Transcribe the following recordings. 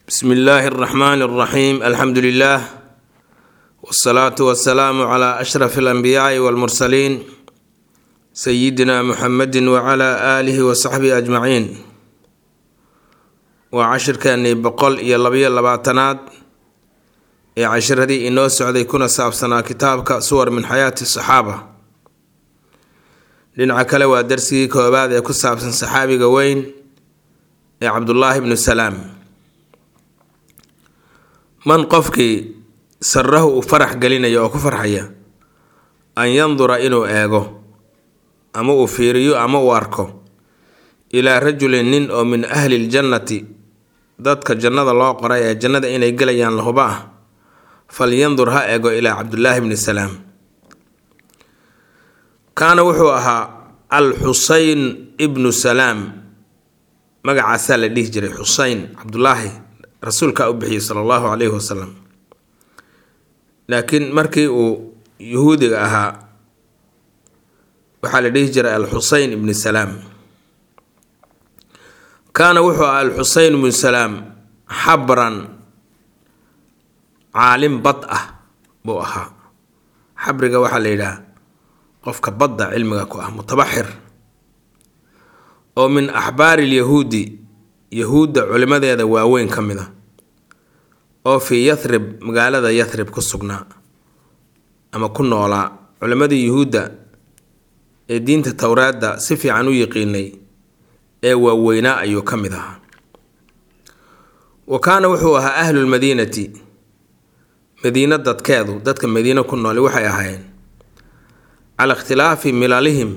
bsmi illaahi اraxmaan اraxiim alxamdu lilah wsalaatu wasalaamu cla ashraf alanbiyaai walmursaliin sayidina muxamedi wacala aalihi wasaxbihi ajmaciin waa cashirkeenii boqol iyo labayo labaatanaad ee cashiradii inoo socday kuna saabsanaa kitaabka suwar min xayaati saxaaba dhinaca kale waa darsigii koobaad ee ku saabsan saxaabiga weyn ee cabdullaahi bnu salaam man qofkii sarahu uu farax gelinaya oo ku farxaya an yandura inuu eego ama uu fiiriyo ama uu arko ilaa rajulin nin oo min ahli ljannati dadka jannada loo qoray ee jannada inay gelayaan lahuba ah falyandur ha eego ilaa cabdullaahi bni salaam kaana wuxuu ahaa al xuseyn ibnu salaam magacaasaa la dhihi jiray xuseyn cabdulaahi rasuulkaa u bixiyey sala allahu calayhi wasalam laakiin markii uu yuhuudiga ahaa waxaa la dhihi jiray al xuseyn ibni salaam kaana wuxuu ahaa al xuseyn ibnu salaam xabran caalim bad ah buu ahaa xabriga waxaa la yidhaha qofka badda cilmiga ku ah mutabaxir oo min axbaari lyahuudi yahuudda culimadeeda waaweyn ka mid a oo fii yathrib magaalada yathrib ku sugnaa ama ku noolaa culimadii yuhuudda ee diinta towraadda si fiican u yiqiinay ee waaweynaa ayuu ka mid ahaa wa kaana wuxuu ahaa ahlulmadiinati madiino dadkeedu dadka madiino ku nooli waxay ahaayeen cala ikhtilaafi milalihim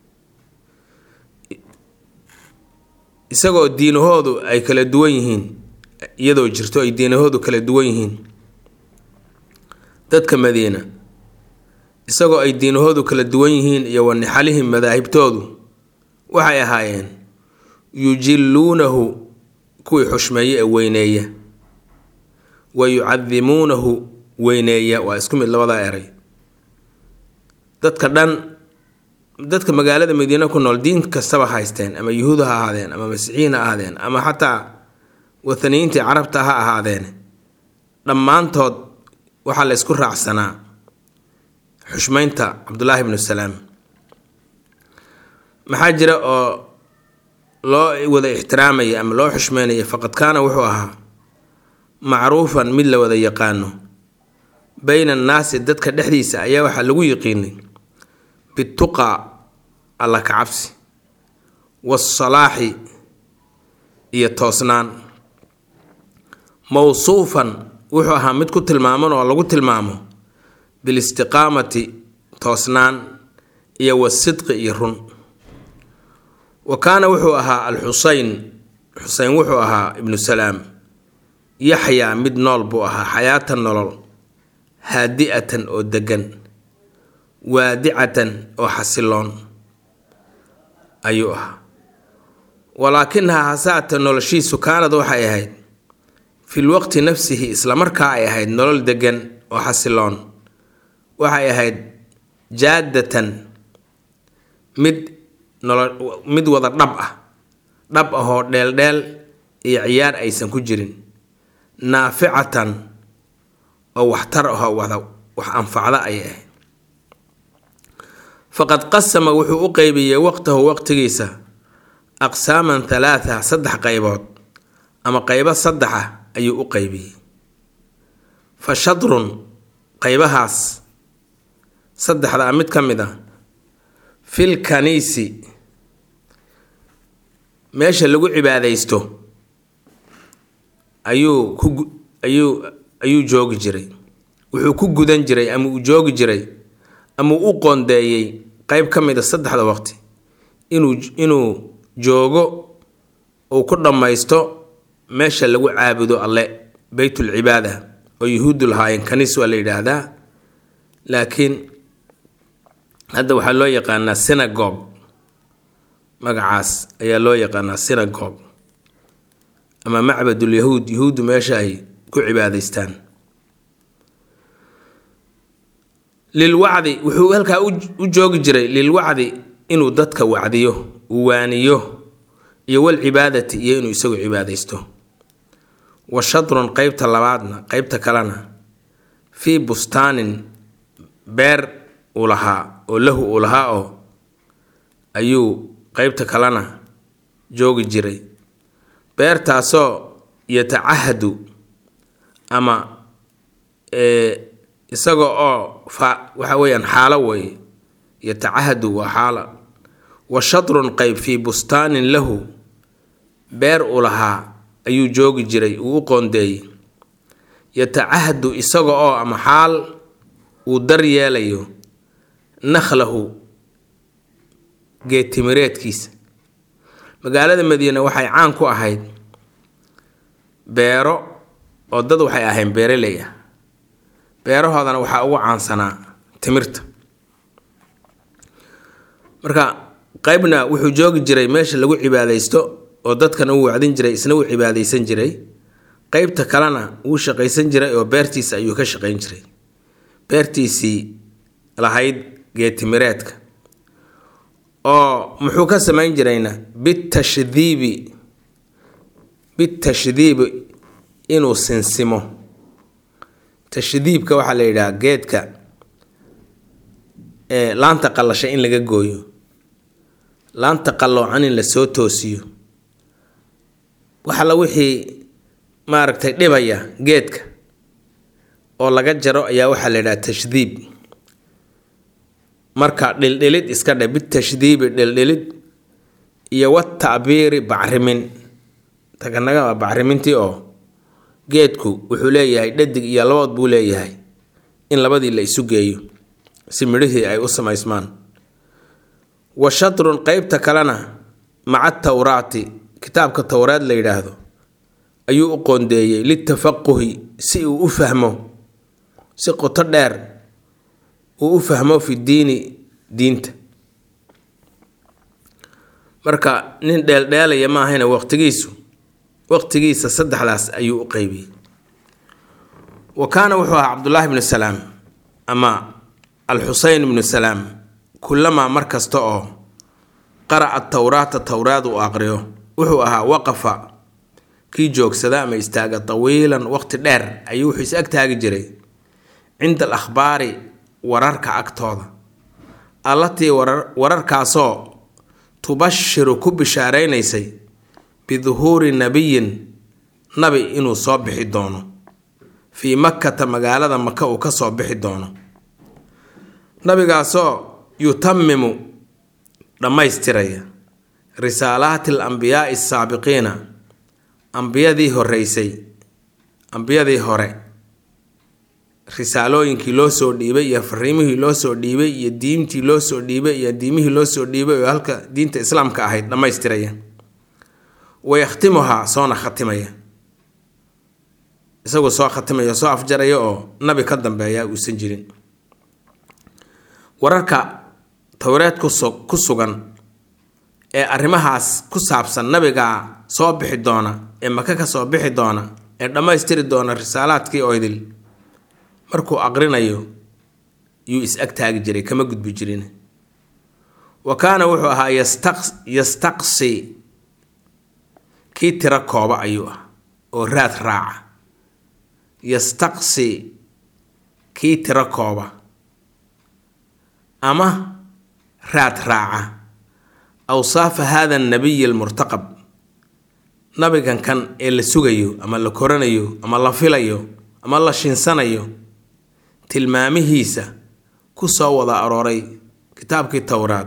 isagoo diinahoodu ay kala duwan yihiin iyadoo jirto ay diinahoodu kala duwan yihiin dadka madiina isagoo ay diinahoodu kala duwan yihiin iyo wanixalihim madaahibtoodu waxay ahaayeen yujilluunahu kuwii xushmeeye ee weyneeya wa yucadimuunahu weyneeya waa isku mid labadaa eray dadka dhan dadka magaalada madiine ku nool diin kastaba haysteen ama yuhuud ha ahaadeen ama masiixiyiin ha ahaadeen ama xataa wathaniyiintii carabta ha ahaadeen dhammaantood waxaa la ysku raacsanaa xushmeynta cabdulaahi bnu salaam maxaa jira oo loo wada ixtiraamayay ama loo xushmeynaya faqad kaana wuxuu ahaa macruufan mid la wada yaqaano bayna annaasi dadka dhexdiisa ayaa waxaa lagu yiqiinay bituqa alla kacabsi waasalaaxi iyo toosnaan mowsuufan wuxuu ahaa mid ku tilmaaman oo lagu tilmaamo bilistiqaamati toosnaan iyo wasidqi iyo run wa kaana wuxuu ahaa al xuseyn xuseyn wuxuu ahaa ibnu salaam yaxyaa mid nool buu ahaa xayaatan nolol haadi-atan oo degan waadicatan oo xasiloon ayuu ahaa walaakinaha hasaata noloshiisu kaanad waxay ahayd fil waqti nafsihi islamarkaa ay ahayd nolol degan oo xasiloon waxay ahayd jaadatan mid nolo mid wada dhab ah dhab ahoo dheeldheel iyo ciyaar aysan ku jirin naaficatan oo waxtar ahoo wada wax anfacda ayay ahayd faqad qasama wuxuu u qeybiyey waqtahu waqtigiisa aqsaaman halaatha saddex qaybood ama qaybo saddexa ayuu u qeybiyey fa shadrun qaybahaas saddexdaa mid ka mid a fil kaniisi meesha lagu cibaadaysto ayuu ku ayuu ayuu joogi jiray wuxuu ku gudan jiray ama uu joogi jiray ama uu u qoondeeyey qeyb ka mid a saddexda waqti inuu inuu joogo uu ku dhammaysto meesha lagu caabudo alle beytulcibaada oo yuhuuddu lahaayeen kaniis waa la yidhaahdaa laakiin hadda waxaa loo yaqaanaa synagogue magacaas ayaa loo yaqaanaa synagogue ama macbadul yahuud yahuuddu meesha ay ku cibaadaystaan lilwacdi wuxuu halkaa u joogi jiray lilwacdi inuu dadka wacdiyo uu waaniyo iyo walcibaadati iyo inuu isagu cibaadaysto wa shadrun qeybta labaadna qeybta kalena fii bustaanin beer uu lahaa oo lahu uu lahaa oo ayuu qeybta kalena joogi jiray beertaasoo yatacahadu ama isaga oo fa waxa weeyaan xaalo weeye yatacahadu waa xaala wa shadrun qeyb fii bustaanin lahu beer uu lahaa ayuu joogi jiray uu u qoondeeyey yatacahadu isaga oo ama xaal uu dar yeelayo nakhlahu geedtimireedkiisa magaalada madiine waxay caan ku ahayd beero oo dad waxay ahayn beeraley ah beerahoodana waxaa ugu caansanaa timirta marka qeybna wuxuu joogi jiray meesha lagu cibaadaysto oo dadkana uu wacdin jiray isna uu cibaadaysan jiray qeybta kalena wuu shaqaysan jiray oo beertiisa ayuu ka shaqayn jiray beertiisii lahayd geetimireedka oo muxuu ka samayn jirayna bitashdiibi bitashdiibi inuu sinsimo tashdiibka waxaa la yidhaha geedka laanta qallasha in laga gooyo laanta qalloocan in lasoo toosiyo waxalla wixii maaragtay dhibaya geedka oo laga jaro ayaa waxaa la yidhaha tashdiib marka dhildhilid iska dhe bitashdiibi dhildhilid iyo watacbiiri bacrimin taganaga waa bacrimintii oo geedku wuxuu leeyahay dhadig iyo labood buu leeyahay in labadii la isu geeyo si midhihii ay u samaysmaan wa shadrun qeybta kalena maca tawraati kitaabka towraad la yidhaahdo ayuu u qoondeeyey litafaquhi si uu u fahmo si qoto dheer uu u fahmo fi diini diinta marka nin dheeldheelaya ma ahayna waqtigiisu waqtigiisa saddexdaas ayuu u qeybiyey wa kaana wuxuu ahaa cabdullaahi bnu salaam ama alxuseyn bnu salaam kullamaa mar kasta oo qara'a towraata towraad uu aqriyo wuxuu ahaa waqafa kii joogsada ama istaaga tawiilan waqti dheer ayuu wuxuu is ag taagi jiray cinda al akhbaari wararka agtooda allatii wararkaasoo tubashiru ku bishaaraynaysay biduhuuri nabiyin nabi inuu soo bixi doono fii makkata magaalada maka uu ka soo bixi doono nabigaasoo yutamimu dhammaystiraya risaalaati al ambiyaai asaabiqiina ambiyadii horeysay ambiyadii hore risaalooyinkii loo soo dhiibay iyo fariimihii loo soo dhiibay iyo diintii loo soo dhiibay iyo diimihii loo soo dhiibay oo halka diinta islaamka ahayd dhammaystiraya wayakhtimuhaa soona khatimaya isagoo soo khatimaya soo afjaraya oo nabi ka dambeeya uusan jirin wararka towreed ku sugan ee arrimahaas ku saabsan nabigaa soo bixi doona ee maka ka soo bixi doona ee dhammaystiri doona risaalaadkii oydil markuu aqrinayo yuu is ag taagi jiray kama gudbi jirin wa kaana wuxuu ahaa yastaqsi kii tiro kooba ayuu ah oo raad raaca yastaqsi kii tiro kooba ama raad raaca awsaafa hada annabiyi almurtaqab nabigan kan ee la sugayo ama la koranayo ama la filayo ama la shinsanayo tilmaamihiisa ku soo wada arooray kitaabkii towraad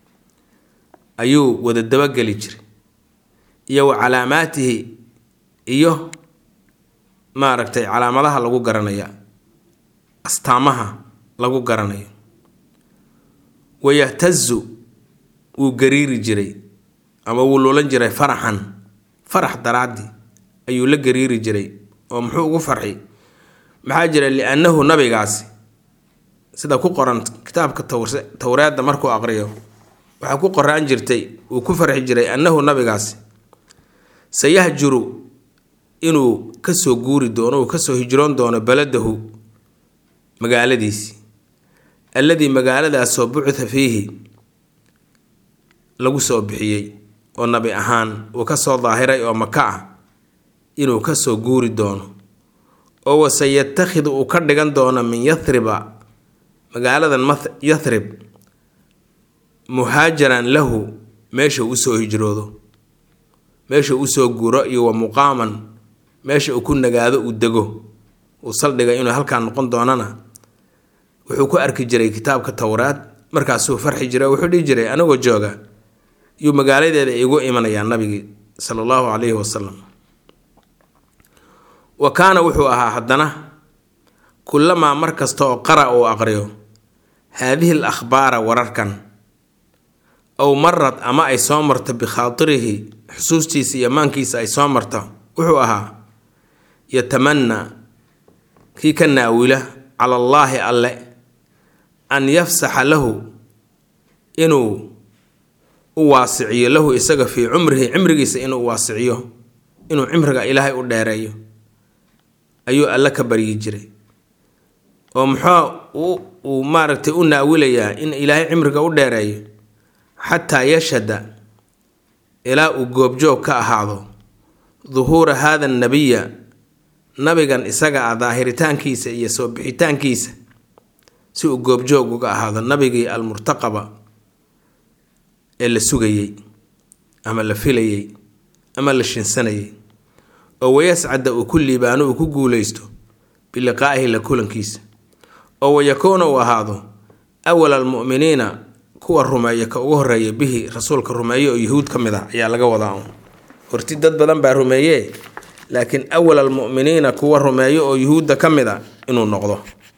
ayuu wada dabageli jiray iyo wa calaamaatihi iyo maaragtay calaamadaha lagu garanaya astaamaha lagu garanayo wayahtazu wuu gariiri jiray ama wuu lulan jiray faraxan farax daraaddi ayuu la gariiri jiray oo muxuu ugu farxi maxaa jira liannahu nabigaasi sida ku qoran kitaabka towraadda markuu aqriyo waxaa ku qoraan jirtay uu ku farxi jiray annahu nabigaasi sayahjuru inuu kasoo guuri doono uu kasoo hijroon doono baladahu magaaladiisii alladii magaaladaasoo bucitha fiihi lagu soo bixiyey oo nabi ahaan uu kasoo daahiray oo maka ah inuu kasoo guuri doono oo wase yatakhidu uu ka dhigan doono min yathriba magaaladan yathrib muhaajaran lahu meesha usoo hijroodo meesha usoo guuro iyo wa muqaaman meesha uu ku nagaado uu dego uu saldhiga inuu halkaa noqon doonana wuxuu ku arki jiray kitaabka towraad markaasuu farxi jiray wuxuu dhihi jiray anigoo jooga yuu magaaladeeda igu imanayaa nabigii sala allahu calayhi wasalam wa kaana wuxuu ahaa haddana kullamaa mar kasta oo qara uu aqriyo haadihi al akhbaara wararkan ow marad ama ay soo marto bikhaairihi xusuustiisa iyo maankiisa ay soo marto wuxuu ahaa yatamanaa kii ka naawila cala allaahi alle an yafsaxa lahu inuu u waasiciyo lahu isaga fii cumrihi cimrigiisa inuu waasiciyo inuu cimriga ilaahay u dheereeyo ayuu alle ka baryi jiray oo muxuu uu maaragtay u naawilayaa in ilaahay cimriga u dheereeyo xataa yashhada ilaa uu goobjoog ka ahaado duhuura haada nabiya nabigan isaga ah daahiritaankiisa iyo soo bixitaankiisa si uu goobjoog uga ahaado nabigii almurtaqaba ee la sugayey ama la filayey ama la shinsanayay oo wayascada uu ku liibaano uu ku guuleysto biliqaa'ihi la kulankiisa oo wayakuuna uu ahaado awal almu'miniina kuwa rumeeya ka ugu horeeya bihi rasuulka rumeeye oo yuhuud ka mid ah ayaa laga wadaa un horti dad badan baa rumeeye laakiin awal almu'miniina kuwa rumeeyo oo yuhuudda ka mid a inuu noqdo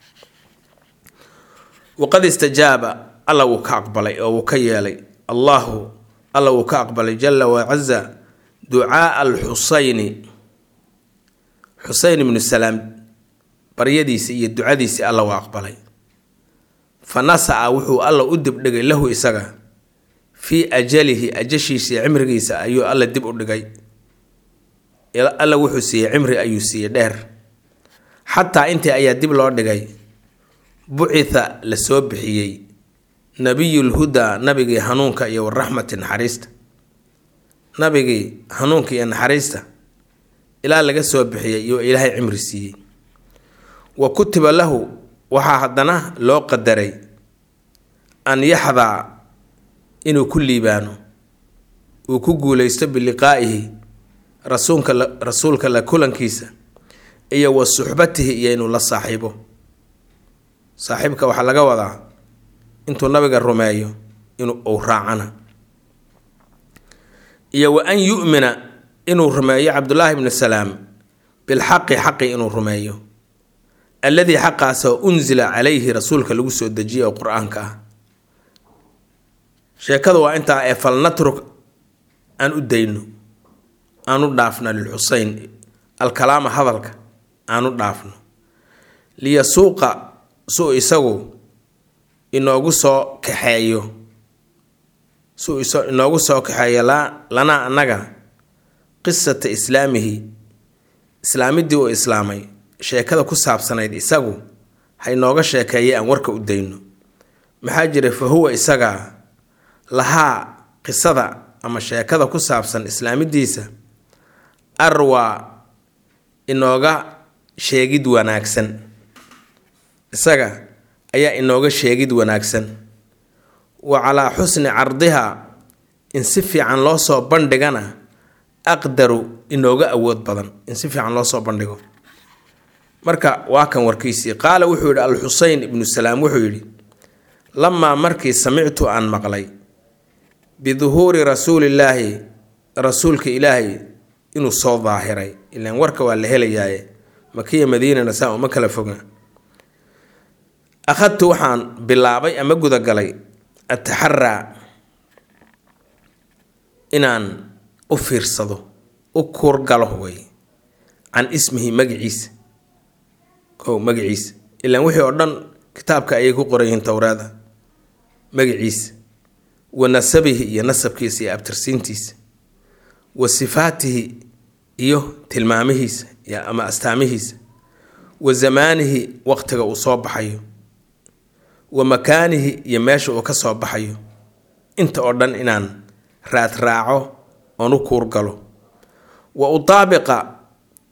waqad istajaaba alla wuu ka aqbalay oo wuu ka yeelay allahu alla wuu ka aqbalay jala wacaza ducaaa alxusayni xuseyn ibnu salaam baryadiisi iyo ducadiisii alla waa aqbalay fa nasaca wuxuu alla u dibdhigay lahu isaga fii ajalihi ajashiisa iyo cimrigiisa ayuu alla dib u dhigay alla wuxuu siiyey cimri ayuu siiyey dheer xataa intii ayaa dib loo dhigay bucitha la soo bixiyey nabiyulhudaa nabigii hanuunka iyo waraxmati naxariista nabigii hanuunka iyo naxariista ilaa laga soo bixiyay iyo ilaahay cimri siiyey wa kutiba lahu waxaa haddana loo qadaray an yaxdaa inuu ku liibaano uu ku guuleysto biliqaa'ihi rasuulka rasuulka la kulankiisa iyo wa suxbatihi iyo inuu la saaxiibo saaxiibka waxaa laga wadaa intuu nabiga rumeeyo inuu uu raacana iyo wa an yu'mina inuu rumeeyo cabdullaahi bnu salaam bilxaqi xaqi inuu rumeeyo alladii xaqaasoo unsila calayhi rasuulka lagu soo dejiyay oo qur-aanka ah sheekada waa intaa ee falnatruk aan u dayno aan u dhaafno lilxuseyn alkalaama hadalka aan u dhaafno liyasuuqa suu isagu inoogu soo kaxeeyo suu inoogu soo kaxeeyo lanaa annaga qisata islaamihi islaamidii uu islaamay sheekada ku saabsanayd isagu haynooga sheekeeyay aan warka u dayno maxaa jira fa huwa isagaa lahaa qisada ama sheekada ku saabsan islaamidiisa arwaa inooga sheegid wanaagsan isaga ayaa inooga sheegid wanaagsan wa calaa xusni cardiha in si fiican loo soo bandhigana aqdaru inooga awood badan in si fiican loo soo bandhigo marka waa kan warkiisii qaala wuxuu yidhi alxuseyn ibnu salaam wuxuu yidhi lamaa markii samictu aan maqlay biduhuuri rasuulillaahi rasuulka ilaahay inuu soo daahiray ilaan warka waa la helayaaye makiya madiinana saa uma kala foga akhadtu waxaan bilaabay ama gudagalay ataxaraa inaan u fiirsado u kuurgalo way can ismihi magaciisa kow magaciisa ilaan wixii oo dhan kitaabka ayay ku qoran yihiin towraada magaciisa wa nasabihi iyo nasabkiisa iyo abtirsiintiisa wa sifaatihi iyo tilmaamihiisa ama astaamihiisa wa zamaanihi waqtiga uu soo baxayo wa makaanihi iyo meesha uu ka soo baxayo inta oo dhan inaan raad raaco oon u kuurgalo wa utaabiqa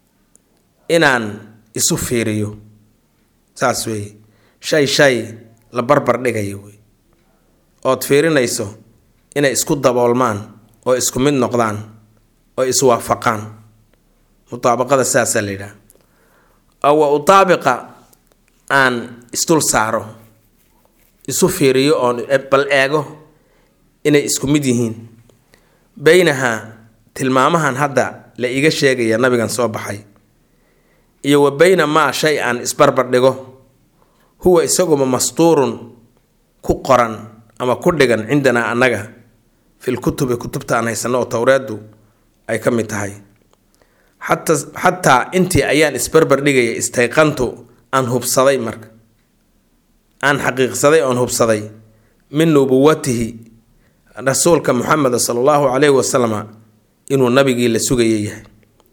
inaan isu fiiriyo saas weeye shay shay la barbar dhigayo wey ood fiirinayso inay isku daboolmaan oo isku mid noqdaan oo iswaafaqaan mutaabaqada saasaa la yidhaha oo wa utaabiqa aan isdul saaro isu fiiriyo oon bal eego inay isku mid yihiin beynaha tilmaamahan hadda la iiga sheegaya nabigan soo baxay iyo wa beyna maa shay aan isbarbar dhigo huwa isaguba mastuurun ku qoran ama ku dhigan cindanaa annaga fil kutubi kutubta aan haysano oo towreeddu ay ka mid tahay xata xataa intii ayaan isbarbar dhigaya istayqantu aan hubsaday marka aan xaqiiqsaday oon hubsaday min nubuwatihi rasuulka muxameda sala allahu calayhi wasalama inuu nabigii la sugaya yahay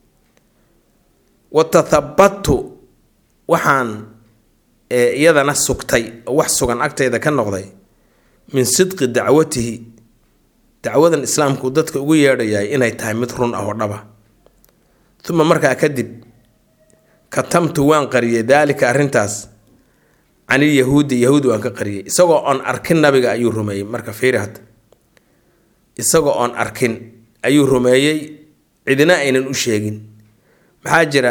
wa tathabatu waxaan iyadana sugtay oo wax sugan agtayda ka noqday min sidqi dacwatihi dacwadan islaamku dadka ugu yeedhayahay inay tahay mid run ah oo dhaba uma markaa kadib katamtu waan qariyay daalika arrintaas canilyahuudi yahuud waan ka qariyay isagoo oon arkin nabiga ayuu rumeeyey marka fiiri hadda isagoo oon arkin ayuu rumeeyey cidina aynan u sheegin maxaa jira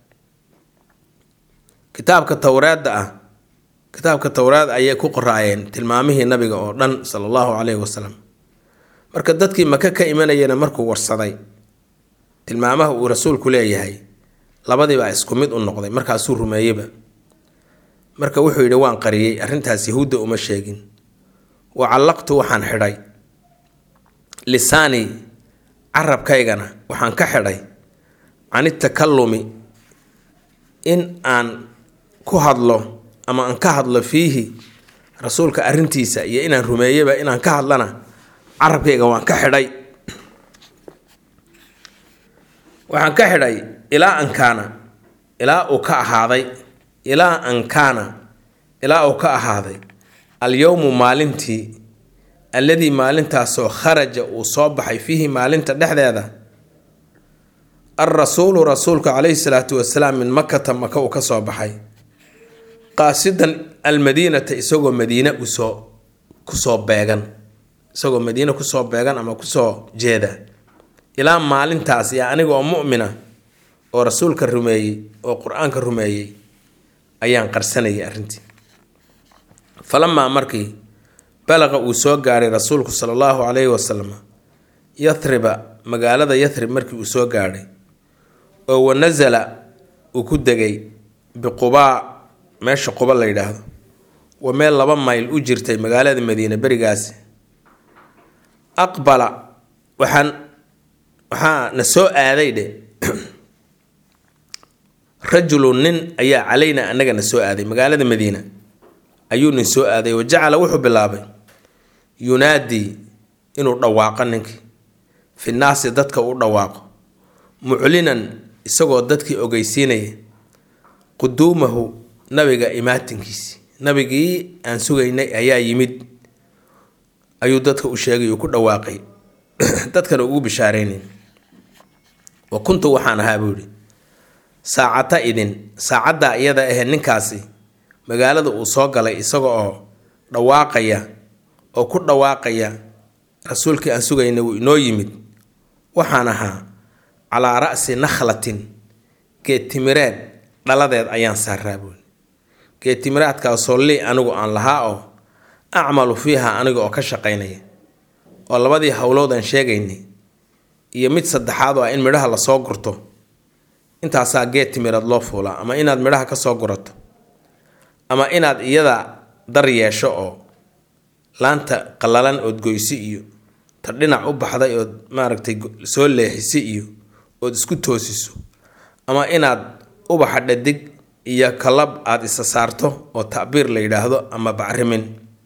kitaabka towraadda ah kitaabka towraad ayay ku qoraayeen tilmaamihii nabiga oo dhan sala allahu caleyhi wasalam marka dadkii maka ka imanayana markuu warsaday tilmaamaha uu rasuulku leeyahay labadiibaa isku mid u noqday markaasuu rumeeyeyba marka wuxuu yidhi waan qariyey arrintaas yahuudda uma sheegin wa callaqtu waxaan xidhay lisaanii carabkaygana waxaan ka xidhay can itakallumi in aan ku hadlo ama aan ka hadlo fiihi rasuulka arrintiisa iyo inaan rumeeyaba inaan ka hadlana carabkayga waan ka xidhay waxaan ka xidhay ilaa an kaana ilaa uu ka ahaaday ilaa an kaana ilaa uu ka ahaaday alyowmu maalintii alladii maalintaasoo kharaja uu soo baxay fiihi maalinta dhexdeeda alrasuulu rasuulka calayhi salaatu wasalaam min makata maka uu ka soo baxay qaasidan almadiinata isagoo madiine usoo kusoo beegan isagoo madiine kusoo beegan ama kusoo jeeda ilaa maalintaas iyo aniga oo mu'mina oo rasuulka rumeeyey oo qur-aanka rumeeyey ayaan qarsanayay arrintii falamaa markii balaqa uu soo gaaray rasuulku sala allahu calayhi wasalam yathriba magaalada yathrib markii uu soo gaadhay oo wanasala uu ku degay biqubaa meesha quba la yidhaahdo waa meel laba mayl u jirtay magaalada madiine berigaasi aqbala waxaan waxaa na soo aaday dhe rajulun nin ayaa calayna annaga na soo aaday magaalada madiina ayuu nin soo aaday wa jacala wuxuu bilaabay yunaadii inuu dhawaaqo ninkii fi naasi dadka u dhawaaqo muclinan isagoo dadkii ogeysiinaya quduumahu nabiga imaatinkiisi nabigii aan sugaynay ayaa yimid ayuu dadka u sheegay uu ku dhawaaqay dadkana ugu bishaareynay wa kuntu waxaan ahaa buu yihi saacata idin saacaddaa iyada ahee ninkaasi magaalada uu soo galay isaga oo dhawaaqaya oo ku dhawaaqaya rasuulkii aan sugaynay wuu inoo yimid waxaan ahaa calaa ra'si nakhlatin geedtimireed dhaladeed ayaan saaraa buuli geedtimiraadkaasoo lii anigu aan lahaa oo acmalu fiiha aniga oo ka shaqaynaya oo labadii howlood aan sheegaynay iyo mid saddexaad oo ah in midhaha lasoo gurto intaasaa geed timireed loo fuulaa ama inaad midhaha ka soo gurato ama inaad iyada dar yeesho oo laanta qallalan ood goysi iyo ta dhinac u baxday ood maaragtay soo leexisi iyo ood isku toosiso ama inaad ubaxa dhadig iyo kalab aada isa saarto oo tacbiir la yidhaahdo ama bacrimin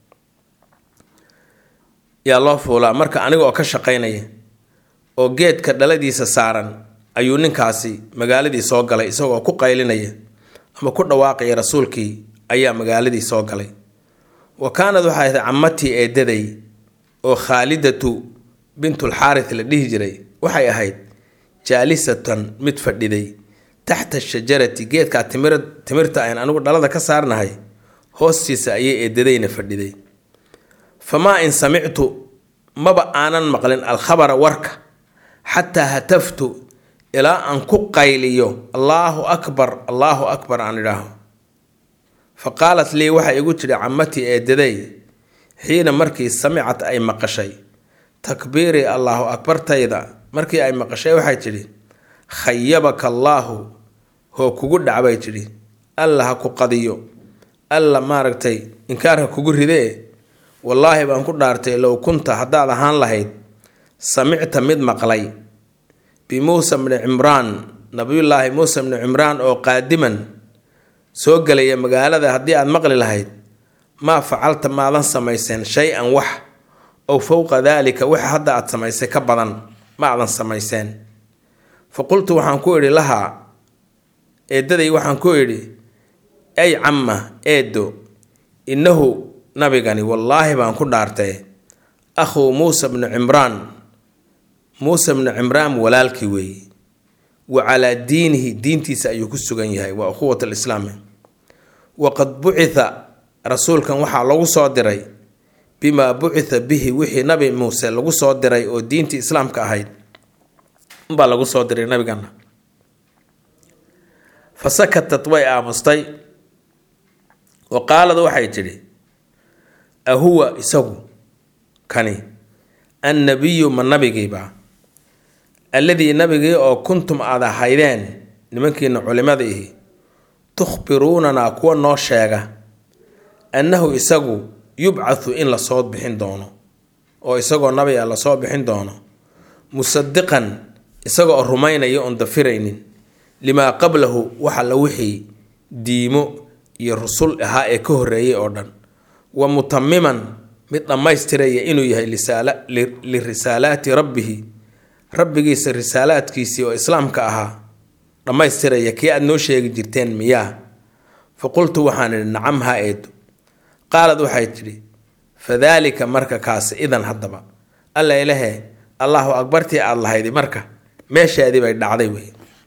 yaa loo fuulaa marka aniga oo ka shaqaynaya oo geedka dhaladiisa saaran ayuu ninkaasi magaaladii soo galay isagoo ku qaylinaya ama ku dhawaaqaya rasuulkii ayaa magaaladii soo galay wa kaanad waxay ahayd cammatii eedaday oo khaalidatu bintulxaaris la dhihi jiray waxay ahayd jaalisatan mid fadhiday taxta shajarati geedkaa timir timirta ayn anigu dhalada ka saarnahay hoostiisa ayay eedadayna fadhiday famaa in samictu maba aanan maqlin alkhabara warka xataa hataftu ilaa aan ku qayliyo allaahu akbar allaahu akbar aan idhaaho fa qaalat lii waxay igu tidhi cammatii eedaday xiina markii samicat ay maqashay takbiirii allaahu akbartayda markii ay maqashay waxay tidhi khayabaka allaahu hoo kugu dhacbay tidhi alla ha ku qadiyo alla maaragtay inkaar ha kugu ridee wallaahi baan ku dhaartay low kunta haddaad ahaan lahayd samicta mid maqlay bimuusa bni cimraan nabiyullaahi muusa bni cimraan oo qaadiman soo gelaya magaalada haddii aad maqli lahayd maa facalta maadan samayseen shay-an wax ow fowqa daalika waxa hadda aad samaysay ka badan ma aadan samayseen fa qultu waxaan ku idhi lahaa eeddaday waxaan ku idhi ay camma eeddo innahu nabigani wallaahi baan ku dhaartay akhuu muusa bnu cimraan muuse bnu cimraan walaalkii weeye wa calaa diinihi diintiisa ayuu ku sugan yahay waa ukhuwat alislaami waqad bucitha rasuulkan waxaa lagu soo diray bimaa bucitha bihi wixii nabi muuse lagu soo diray oo diintii islaamka ahayd unbaa lagu soo diray nabigana fa sakatat way aamustay wa qaalad waxay tidhi ahuwa isagu kani annabiyu ma nabigiiba alladii nabigii oo kuntum aad ahaydeen nimankiina culimada ihi tukhbiruunanaa kuwa noo sheega annahu isagu yubcathu in lasoo bixin doono oo isagoo nabi a lasoo bixin doono musadiqan isaga oo rumaynaya oon dafiraynin limaa qablahu waxa la wixii diimo iyo rusul ahaa ee ka horreeyay oo dhan wa mutamiman mid dhammaystiraya inuu yahay lirisaalaati rabbihi rabbigiisa risaalaadkiisii oo islaamka ahaa dhammaystiraya kii aada noo sheegi jirteen miyaa fa qultu waxaan idhi nacam haa eedo qaalad waxay tidhi fadaalika marka kaasi idan haddaba alla ilahe allahu akbartii aada lahaydi marka meeshaadii bay dhacday wey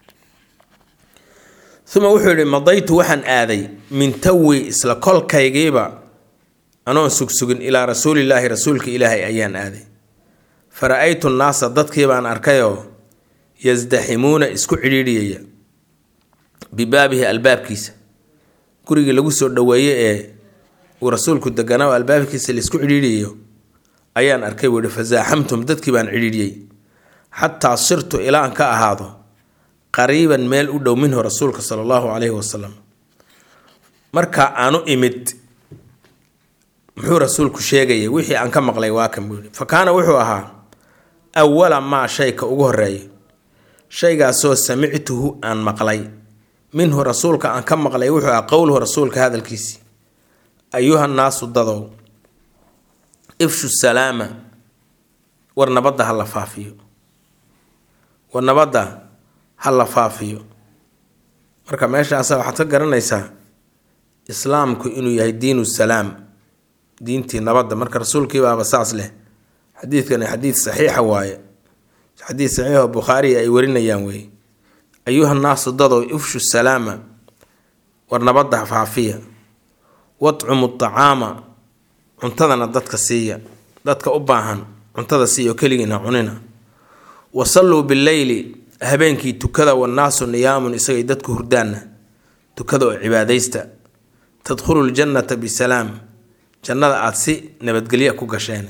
uma wuxuu yidhi madaytu waxaan aaday min tawi isla kolkaygiiba anoon sugsugin ilaa rasuulillaahi rasuulka ilaahay ayaan aaday fa ra-aytu nnaasa dadkii baan arkayoo yasdaximuuna isku cidhiidhiyaya bibaabihi albaabkiisa gurigii lagu soo dhoweeye ee uu rasuulku deganaa oo albaabkiisa laisku cidhiidhiyayo ayaan arkay buu yihi fasaaxamtum dadkii baan cidhiidhiyey xataa sirtu ilaa aan ka ahaado qariiban meel u dhow minhu rasuulka sala allahu calayhi wasalam marka aanu imid muxuu rasuulku sheegayay wixii aan ka maqlay waa kan buu yihi fa kaana wuxuu ahaa awala maa shayka ugu horeeya shaygaasoo samictuhu aan maqlay minhu rasuulka aan ka maqlay wuxuu ahaa qowluhu rasuulka hadalkiisii ayuha naasu dadow ifshu salaama war nabadda ha la faafiyo war nabadda ha la faafiyo marka meeshaasa waxaad ka garanaysaa islaamku inuu yahay diinu salaam diintii nabadda marka rasuulkii baaba saas leh xadiidkani xadiid saxiixa waaye xadiid saxiixoo bukhaariya ay warinayaan weeye ayuha naasu dadow ifshu salaama war nabadda faafiya wadcumu tacaama cuntadana dadka siiya dadka u baahan cuntada siiya oo keligiina cunina wasalluu bileyli habeenkii tukada wannaasu niyaamun isagay dadku hurdaanna tukada oo cibaadaysta tadkhulu ljannata bisalaam jannada aada si nabadgelya ku gasheen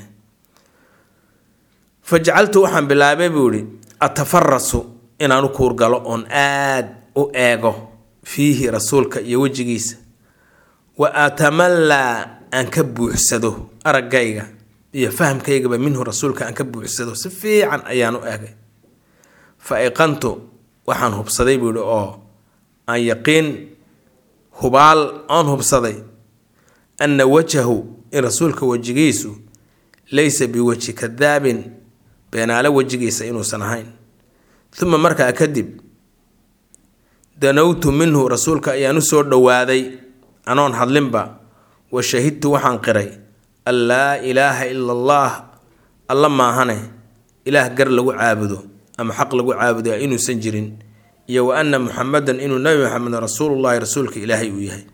fajacaltu waxaan bilaabay buu ihi atafarasu inaan u kuurgalo oon aad u eego fiihi rasuulka iyo wejigiisa wa atamallaa aan ka buuxsado araggayga iyo fahamkaygaba minhu rasuulka aan ka buuxsado si fiican ayaan u eegay fa iqantu waxaan hubsaday buu ihi oo aan yaqiin hubaal oon hubsaday anna wajahu in rasuulka wejigiisu laysa biwajhi kadaabin beenaalo wejigiisa inuusan ahayn uma markaa kadib danowtu minhu rasuulka ayaan u soo dhowaaday anoon hadlinba wa shahidtu waxaan qiray an laa ilaaha ila allaah alla maahane ilaah gar lagu caabudo ama xaq lagu caabudo inuusan jirin iyo wa anna muxamedan inuu nebi maxamed rasuulullahi rasuulka ilaahay uu yahay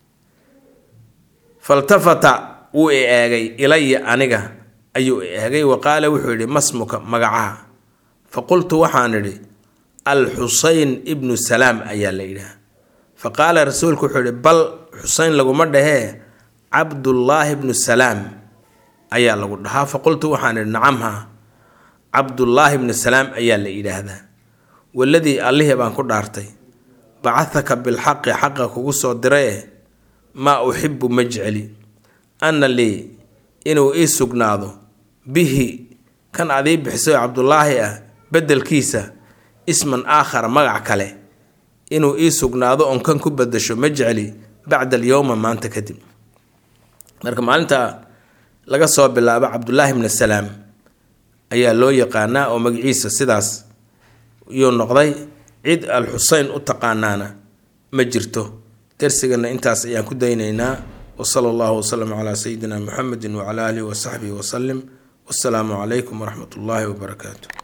faltafata wuu i eegay ilaya aniga ayuu i eegay wa qaala wuxuu yidhi masmuka magacaha fa qultu waxaan idhi alxuseyn ibnu salaam ayaa la yidhaah fa qaala rasuulku wuxuu yidhi bal xuseyn laguma dhahee cabdullaahi bnu salaam ayaa lagu dhahaa fa qultu waxaan idhi nacamha cabdullaahi bnu salaam ayaa la yidhaahdaa waladii allihii baan ku dhaartay bacahaka bilxaqi xaqa kugu soo diraye maa uxibu ma jecli anna lii inuu ii sugnaado bihi kan adii bixiso cabdulaahi ah beddelkiisa isman aakhara magac kale inuu ii sugnaado oon kan ku bedasho ma jecli bacda alyowma maanta kadib marka maalinta laga soo bilaabo cabdulaahi bni salaam ayaa loo yaqaanaa oo magaciisa sidaas yuu noqday cid al xuseyn u taqaanaana ma jirto darsigana intaas ayaan ku daynaynaa wasala allahu wasalam calaa sayidina muxamedi wacala aalihi wasaxbihi wasalim wassalaamu calaykum waraxmat ullaahi wabarakaatu